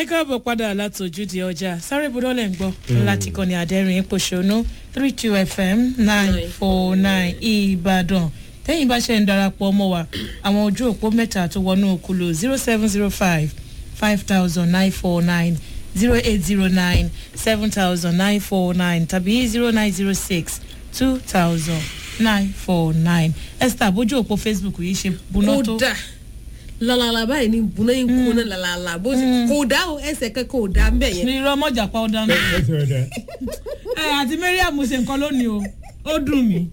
ẹ káàbọ̀ padà látòjúde ọjà sáré budọ́lẹ̀ ń gbọ́ láti kọ́ni àdẹ́rìn pòṣónú three two fm nine four nine ìbàdàn tẹ́yìn bá ṣe ń darapọ̀ mọ́ wa àwọn ojú òpó mẹ́ta tó wọnú òkúlù zero seven zero five five thousand nine four nine zero eight zero nine seven thousand nine four nine tàbí zero nine zero six two thousand nine four nine esther bójú òpó facebook yìí ṣe buná tó kódà lalala báyìí ni bùnà yín kúnà lalala bó ti kò dá o ẹsẹ̀ kankan ò dá mbẹ̀ yẹn. ní irọ́ mọ́jà pa ọ̀dà mi. ẹsẹ̀ ọ̀dà. ẹ àti mariam ṣe nǹkan lónìí o ó dùn mí.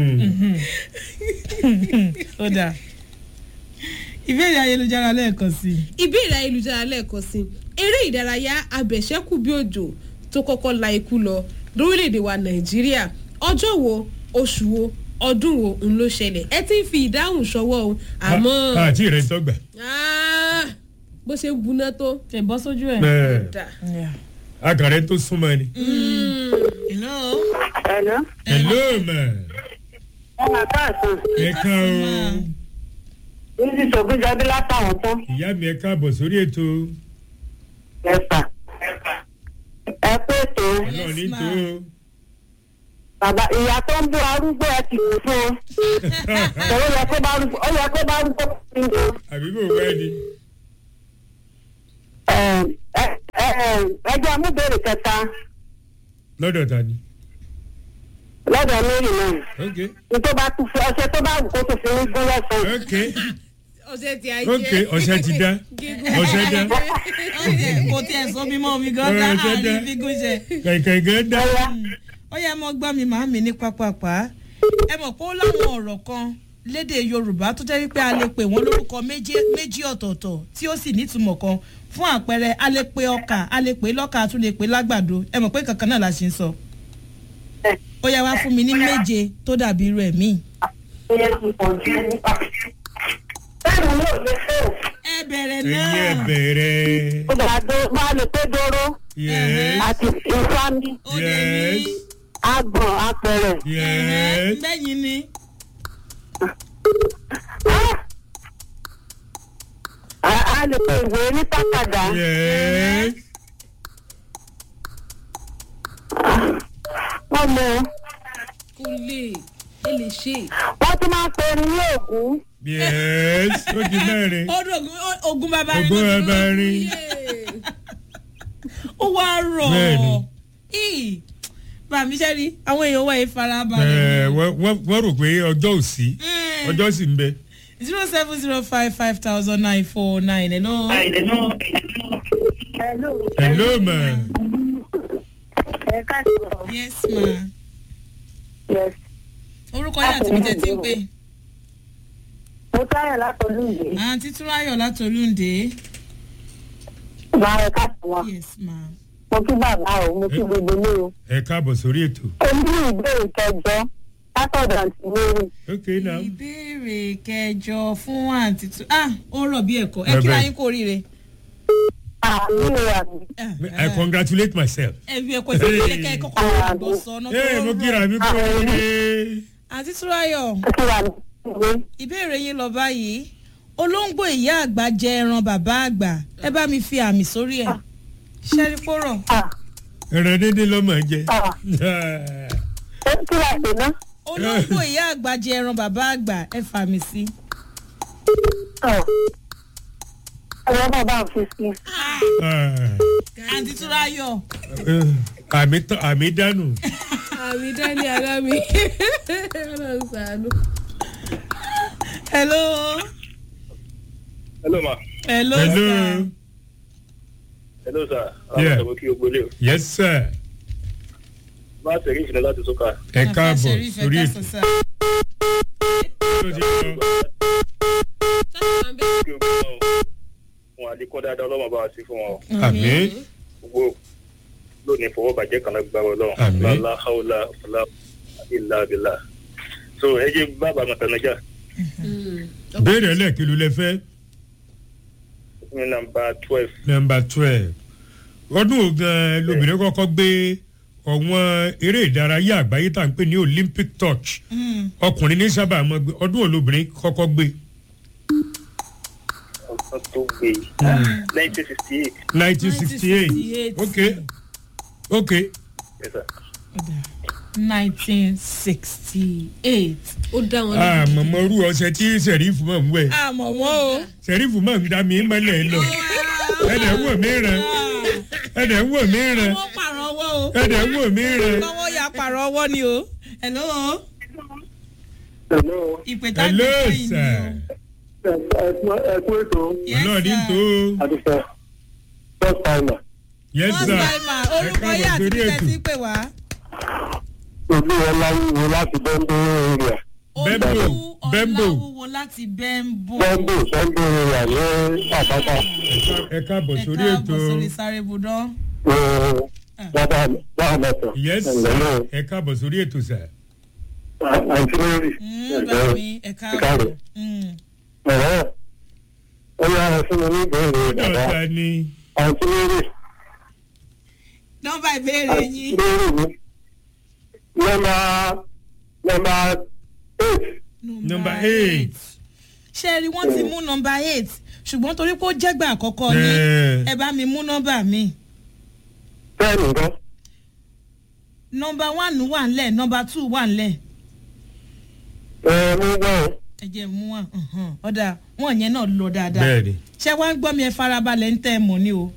ó dà ìbéèrè ayélujára lẹ́ẹ̀kan sí i. ìbéèrè ayélujára lẹ́ẹ̀kan sí eré ìdárayá abẹ̀ṣẹ́kù bí òjò tó kọ́kọ́ la ikú lọ lórílẹ̀‐èdè wa nàìjíríà ọjọ́ wo oṣù wo ọdún wo ń ló ṣẹlẹ̀ ẹ ti ń fi ìdáhùn ṣọwọ́ o àmọ́ àti rẹ̀ tọ́gbà. Ah, bó ṣe ń buná tó. ṣe bọ́ sójú ẹ̀. dà. akàrẹ́ tó súnmọ́ ni. hello. Hello. hello ma. Ẹ máa káàsán. ẹ ká o. Bísí Sọ̀gbìnjábí látàwọn tán. ìyá mi ẹ káàbọ̀ sórí ètò. Ẹ̀fà. Ẹ pé ètò ọlọ́run ní tó. bàbá ìyá tó ń bú arúgbó ẹ ti kú fún o. Ó yẹ kó bá arúgbó ó yẹ kó bá arúgbó kí n jẹ. àbí bò wá ni. Ẹ jẹ́ amúbèrè kẹta lọ́dọ̀ ta ni. lọ́dọ̀ lórí náà. ok Ní tó bá tún fún ọṣẹ tó bá wù kó tó fi ní gún lọ́sàn-án. ok ọ̀sẹ̀ tí a jẹ́. ok ọ̀sẹ̀ ti dá ọ̀sẹ̀ dá kò tiẹ̀ sọ mi mọ́ mi gan Ọ̀rọ̀ dá ẹ̀jẹ̀ dá. àárín fígún ṣe. kẹ̀kẹ́ gẹ́ dá. ó yẹ mọ gbọ́ mi màá mi ní pápápá ẹ mọ̀ pé ó láwọn ọ̀rọ̀ kan lédè yorùbá tó jẹ́ wípé a lè pè wọ́n lórúkọ méjì méjì ọ̀tọ̀ọ̀tọ̀ tí ó sì nítumọ̀ kan fún àpẹẹrẹ a lè pe ọkà a lè pè lọ́kà a tún lè pè lágbàdo ẹ mọ̀ pé kankan náà la ṣe ń sọ ó yẹ wá fún mi ní méje tó dàbí irú ẹ̀ míì. Ìyẹn ti pọ̀ jù nípa. Bẹ́ẹ̀ni yóò lè fẹ́ o. ẹ bẹ̀rẹ̀ ẹ̀yin ẹ̀ náà bẹ̀rẹ̀. Ó bá dó máa lè pé dóró yes àti ìfami ó dé ní yes àgbọ̀n apẹ̀rẹ̀. yes. bẹ́yìn ni A a lè pe ìwé ní tákàdá. yes. Wọ́n mọ kò lè ẹ lè ṣe. wọ́n tún máa ń pe erin ní ògún. yes ó di mẹ́rin. ó dògún ogun bàbá rẹ̀ ògbó ló ẹ ti bá rò. rí. ó wá rọ̀ Bẹ́ẹ̀ni. Ì, bàmí ṣe rí àwọn èèyàn wọ̀ ẹ́ ẹ farabalẹ̀. wọ́n wọ́n- wọ́n rò pé ọjọ́ ò sí Mm. ọjọ́ sì ń bẹ. zero seven zero five five thousand nine four nine hello. Hello. hello ma. Ẹ káàsán. yes ma Yes. orúkọ yín àti mi tẹ́ ti ń pè. Mo táyà látọ̀lú ìwé. àǹtí túráyọ̀ látòlúǹde. Máa ẹ káàsán wa. yes ma. Mo kí bàbá o, mo kí gbogbo ilé o. ẹ káàbọ̀ sórí ètò. Omi ìbéèrè kẹjọ látọ̀dọ̀ àǹtí Mary. ok now. ìbéèrè kẹjọ fún àǹtí tú ah ó rọ̀ bí ẹ̀kọ́ ẹ Bẹ́ẹ̀ kíra bẹ́ẹ̀. yín kó oríire. Àmì àmì. I congratulate myself. ẹ fi ẹ̀kọ́ ìfẹ́ kẹ́kẹ́ kọ́kọ́ àgbọ̀ sọ náà ee mo kíra mi kú oríire. àǹtí túráyọ̀. Ẹ kí wà ní ìwé. ìbéèrè yín lọ báyìí olóńgbò ìyá àgbà jẹ ẹran bàbá àgbà ẹ bá mi fi àmì sórí ẹ ṣẹ́rí pọ́rọ̀ Ah, ẹran dédé lọ́mọ jẹ. ah. Ẹ kí wà sí ná. olóńgbò ìyá àgbà jẹ ẹran bàbá àgbà ẹ fàmì sí. Ah. Ẹ̀rọ náà bá ń fi sí. àǹtí túráyọ̀ àmì tán àmì dànù. àmì dání ara mi ọlọ́run sàánú. hello hello ma hello hello sir. hello sir Yeah. àwọn ọmọ kí o gbólé o yes sir. bá a tẹ̀lé ìfìlẹ̀ láti sọ́kà ẹ Àfà káàbọ̀ Sheriff, ẹ sórí káàsán, ètò. sir. Tó ti lọ. kí o gbọ́ ọ fún àlékún dáadáa ọlọ́mọ bá wa sí fún wọn àmì gbogbo lónìí fọwọ́ bàjẹ́ kan lágbára ọlọ́run Àmín. lálá haúlá ọ̀là ìlà àbílà so ẹ jẹ́ bàbá mọ̀tànájà béèrè ẹlẹ́ẹ̀kí ló lẹ fẹ́. ní nàmbà twelve nọmba twelve ọdún ogan lobìnrin kọ́kọ́ gbé ọ̀wọ́n eré ìdárayá àgbáyé tá à ń pè ní olympic touch ọkùnrin ní sábà mọ́ gbé ọdún olóbìnrin kọ́kọ́ gbé wọ́n tó gbé nineteen sixty eight nineteen sixty eight 1968. ok ok yes sir. nineteen sixty eight. ó dá wọn ah mọ̀mọ́ rú ọṣẹ tí sẹ̀rífù máa ń wẹ̀ àmọ̀ wọ́n o. sẹ̀rífù máa ń dá mi mọ́lẹ̀ lọ ẹ̀dẹ̀ ń wò mí rẹ̀ ẹ̀dẹ̀ ń wò mí rẹ̀ wọ́n pààrọ̀ ọwọ́ o. ẹ̀dẹ̀ ń wò mí rẹ̀ kọ́wọ́ ya pààrọ̀ ọwọ́ ni o. hello. Hello. ìpè tá a hello gbé fún yìí ni sir o. ẹ kú ètò Yes, ọlọ́ọ̀dì sir. tó àdìsẹ́ first timer yes first sir timer orúkọ Ẹ yìí àti káàbọ̀ sórí títẹ̀ ètò. sí pè wá. ojú ọlá wíwo láti bẹ́ńbó area Bembo, Olú Bembo. ọláwúwo láti bẹ́ńbò. bẹ́ńbó bẹ́ńbó area ní àpáta ẹ káàbọ̀ ẹ sórí ètò káàbọ̀ sórí sáré budán. dáadáa mẹ́tọ̀ yes sir ẹ̀lẹ́lẹ́ ẹ káàbọ̀ sórí ètò sir àǹtí mary bẹ́ẹ̀ ni ẹ káàbọ̀. Mm. ẹ̀rẹ́ ó yára fún mi ní ìbéèrè bàbá dọ́ta ni àǹtí mary nọ́mbà ìbéèrè àǹtí yín. mary mi nọ́mbà nọ́mbà eight Number eight. ṣé ẹ rí wọ́n ti mú nọ́mbà eight ṣùgbọ́n torí pé ó jẹ́gbà àkọ́kọ́ yín Eh. ẹ bá mi mú nọ́mbà mi. ten nǹkan nọ́mbà one wà ńlẹ̀ nọ́mbà two wà ńlẹ̀ ẹ̀ mú gbọ́n ẹ jẹ́ mú wọn ọ̀dà wọn yẹn náà lọ dáadáa. bẹ́ẹ̀ ni ṣé wàá ń gbọ́ mi ẹ farabalẹ̀ ń tẹ́ ẹ mọ̀ ni o.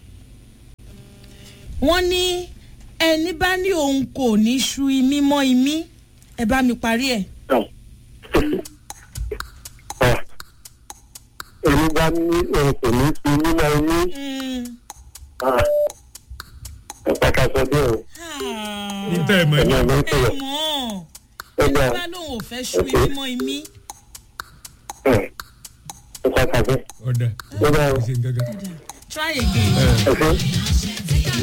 wọ́n ní ẹni bá ní òun kò ní ṣu imí mọ́ imí ẹ bá mi parí ẹ̀. èmi bá ní òun kò ní fi nínú ẹni pàtàkì ọdún o ní tẹ́ ẹ mọ̀ ẹ̀yìn ní ọ̀gbọ́n ẹ sọ̀rọ̀ mọ̀ ẹni ẹgbẹ́ bá lóun ò fẹ́ ṣu imí mọ́ imí. ẹ̀ pàtàkì ọ̀dà ẹgbẹ́ ẹ ṣe ń gángan. try again. ẹ̀fọ́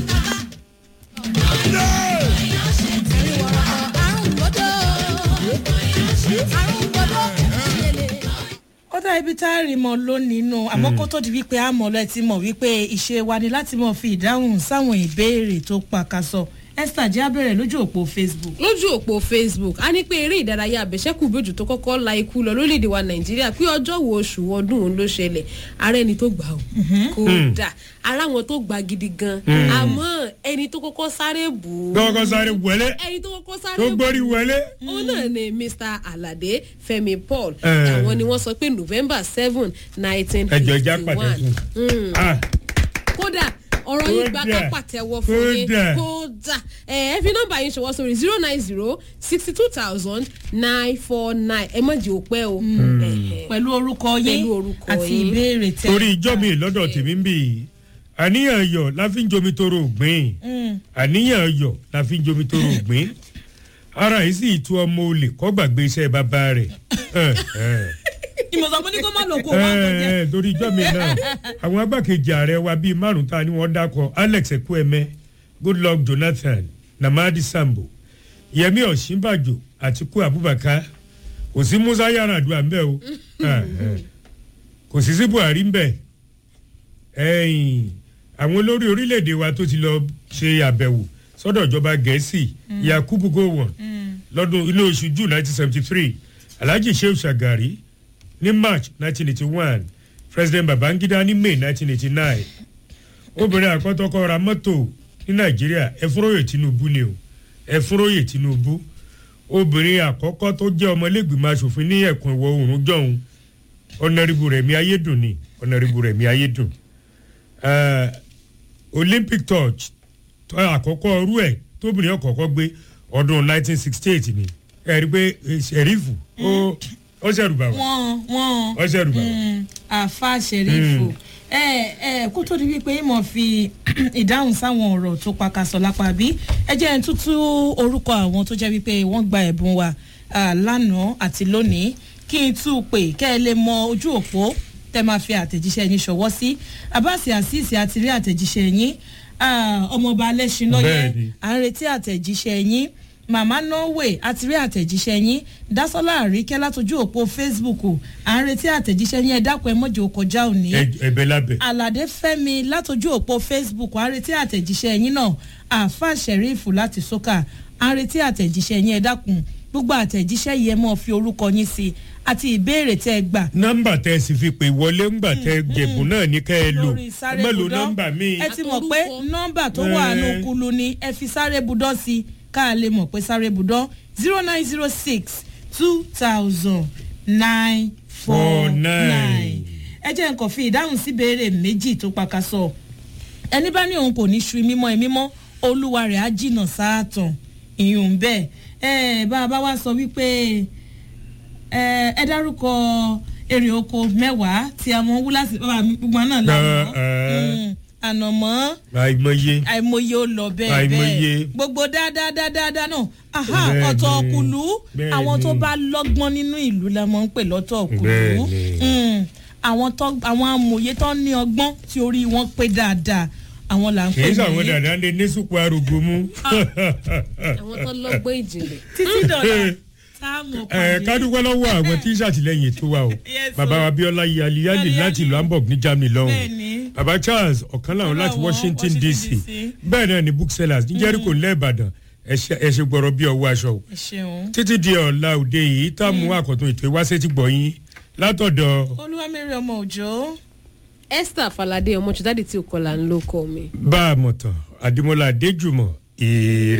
ó dá ibi tá a rí mọ lónìí nù àmọ́ kó tó di wípé a mọ̀ lọ ẹ ti mọ̀ wípé ìṣe wa ni láti mọ̀ fi ìdáhùn sáwọn ìbéèrè tó pàkàṣọ esther jẹ́ abẹ́rẹ́ lójú òpó facebook. lójú òpó facebook a ní pé eré ìdárayá àbẹ̀ṣẹ́kù bójú tó kọ́kọ́ la ikú lọ lórílẹ̀‐èdè wa nàìjíríà pé ọjọ́ wo oṣù ọdún òun ló ṣẹlẹ̀ ara ẹni tó gbà ó kódà ara wọn tó gbà gidi gan àmọ́ ẹni tó kọ́kọ́ sáré bù ú kọ́kọ́ sáré wọlé ẹni tó kọ́kọ́ sáré tó bù gbórí wọlé. òun náà ni mr alade fẹmi paul Eh. àwọn ni wọ́n sọ pé november seven nineteen ẹjọ ìjà fifty pàtẹ one fún. Ah, kódà ọ̀rọ̀ yìí gba ká Kódà. pàtẹ́wọ́ fún yín Kódà. kódà ẹ ẹ fi nọ́mbà yín ṣọwọ́ sórí zero nine zero sixty two thousand nine four nine ẹ má jẹ́ òpẹ́ o. Ẹ̀hẹ̀. pẹ̀lú orúkọ yín Pẹ̀lú orúkọ àti yín. ìbéèrè tẹ. torí ìjọ mi lọ́dọ̀ tèmi ń bì í àníyàn yọ la fi ń jomi toro ògbìn àníyàn yọ la fi ń jomi toro ògbìn ara yìí sì tu ọmọ olè kọ́ gbàgbé iṣẹ́ bàbá rẹ̀ Eh, eh. ìmọ̀sán mo ní kó má lò kó wá kọjá. Eh, torí ìjọ mi náà àwọn agbákejì ààrẹ wa bíi márùn ta ni wọ́n dákọ̀ alex ekweme goodluck jonathan namadi sambo yẹmi ọ̀ṣínbàjò àtikú abubakar kò sí musa yaradua ń bẹ o Eh, eh. kò sí sí buhari ń bẹ ẹ̀yìn àwọn olórí orílẹ̀-èdè wa tó ti lọ ṣe àbẹ̀wò sọ́dọ̀ ìjọba gẹ̀ẹ́sì yakubu gowon lọ́dún inú oṣù june nineteen seventy three alhaji shehu shagari ní march nineteen eighty one president babangida ní may nineteen eighty nine obìnrin àkọ́tọ́kọ́ ra mọ́tò ní nàìjíríà ẹ̀fúnróyè tinubu ni o ẹ̀fúnróyè tinubu obìnrin àkọ́kọ́ tó jẹ́ ọmọlẹ́gbìmọ̀ asòfin ní ẹ̀kún ìwọ̀ oòrùn jọ̀hún ọ̀nàrìbù rẹ̀mí ayédùn ni ọ̀nàrìbù rẹ̀mí ayédùn Eh, olympic torch tó àkọ́kọ́ ọrú ẹ̀ tóbìnrin ọ̀kọ̀ọ̀kọ́ gbé ọdún nineteen sixty eight ni ẹ rí i pé eh, sẹ̀rífù ó ó ṣẹ̀rùbà wá wọ́n wọ́n ó ṣẹ̀rùbà wá. mm, àfa ṣẹ̀rífù ẹ ẹ kó tó di wípé ìmọ̀ fi ìdáhùn sáwọn ọ̀rọ̀ tó pakasọ̀ lápá bí ẹ jẹ́ ń tútú orúkọ àwọn tó jẹ́ wípé wọ́n gba ẹ̀bùn wa ah, lánàá àti lónìí kí n tú u pè kẹ́ ẹ lè mọ ojú òpó tẹ́ máa fi àtẹ̀jíṣẹ́ yín ṣọwọ́ sí abasi asisi àti rí àtẹ̀jíṣẹ́ yín ah, ọmọọba alẹ́sìn lọ́yẹ́ Bẹ́ẹ̀ni. à ń retí àtẹ̀jíṣẹ́ yín màmá norway àti rí àtẹ̀jíṣẹ́ yín dásọ́lá àríkẹ́ látọjú òpó facebook à ń retí àtẹ̀jíṣẹ́ yín ẹ dákun ẹ mọ̀jọ kọjá òní Ẹ- ẹ̀bẹ̀ lábẹ́ aládé fẹ́mi látọjú òpó facebook à ń retí àtẹ̀jíṣẹ́ yín náà àáfà sheriff láti sọ́kà à ń retí àtẹ̀jíṣẹ́ yín ẹ dákun gbogbo àtẹ̀jíṣẹ́ yìí ẹ mọ̀ fi orúkọ yín sí àti ìbéèrè tẹ́ ẹ gbà nọ́mbà tẹ́ ẹ sì fi pè wọlé ńgbà tẹ́ ẹ jẹ̀bù náà ní kẹ́ ẹ lò lórí ẹ sáré má lo budọ́ nọ́mbà míì. ẹ ti mọ̀ pé Àtorúkọ. nọ́mbà tó wà nù Eh. kulu ni ẹ fi sáré budọ́ sí i ká lè mọ̀ pé sáré budọ́ zero nine zero six two thousand nine four nine ẹ jẹ́ nǹkan fi ìdáhùn sí béèrè méjì tó pakasọ ẹni bá ní òun kò ní ṣu mímọ́ ẹ mímọ́ olúwa rẹ̀ á jìnnà sáàtàn ìyún bẹ́ẹ̀ ẹ bá a bá wá sọ wípé ẹ ẹ dárúkọ èrè oko mẹ́wàá tí a mọ wúlásì bàbá mi gbogbo náà lànà Eh, ànàmọ́ àìmọye àìmọye ó lọ bẹ́ẹ̀ Àìmọye. bẹ́ẹ̀ gbogbo dáadáa náà aha Bẹ́ẹ̀ni, ọ̀tọ̀ ọ̀kùlú bẹ́ẹ̀ni. àwọn tó bá lọ́gbọ́n nínú ìlú la máa ń pè lọ́tọ̀ ọ̀kùlú Bẹ́ẹ̀ni. Mm, àwọn tó àwọn amòye tó ní ọgbọ́n tí orí wọn pé dáadáa àwọn là ń kì pè í sàwọn ní dàda lè ní sùpò arúgbó mú. àwọn tó lọ́gbọ́n ìjìnlẹ̀. títí dọ̀là táàmù ẹ pàdé kádúpẹ́ lọ́wọ́ àwọn tí ń ṣàtìlẹ́yìn ètò wa o Yes, bàbá o. wa Abíọ́lá yali yali Yali láti Yali. ìlú Hamburg ní Germany lọ́hùn Bẹ́ẹ̀ni. bàbá Charles ọ̀kan làwọn láti Ọlọ́wọ́, Washington Washington DC DC. bẹ́ẹ̀ náà ni booksellers ní Jericho ńlẹ̀ Ìbàdàn ẹ ṣe ẹ ṣe gbọ́rọ̀ bí ọwọ́ aṣọ o ẹ ṣeun títí di ọ̀la òde yìí tá a mú àkọ́tún ètò ìwáṣẹ́ ti gbọ̀ yín látọ̀dọ̀ olúwamẹ́rẹ́ ọmọ òjò esther falade ọmọ ṣùdáde tí o kọlà ń lóko mi. bá a mọ̀ tán Adémọ́lá Adéjùmọ̀ èrè.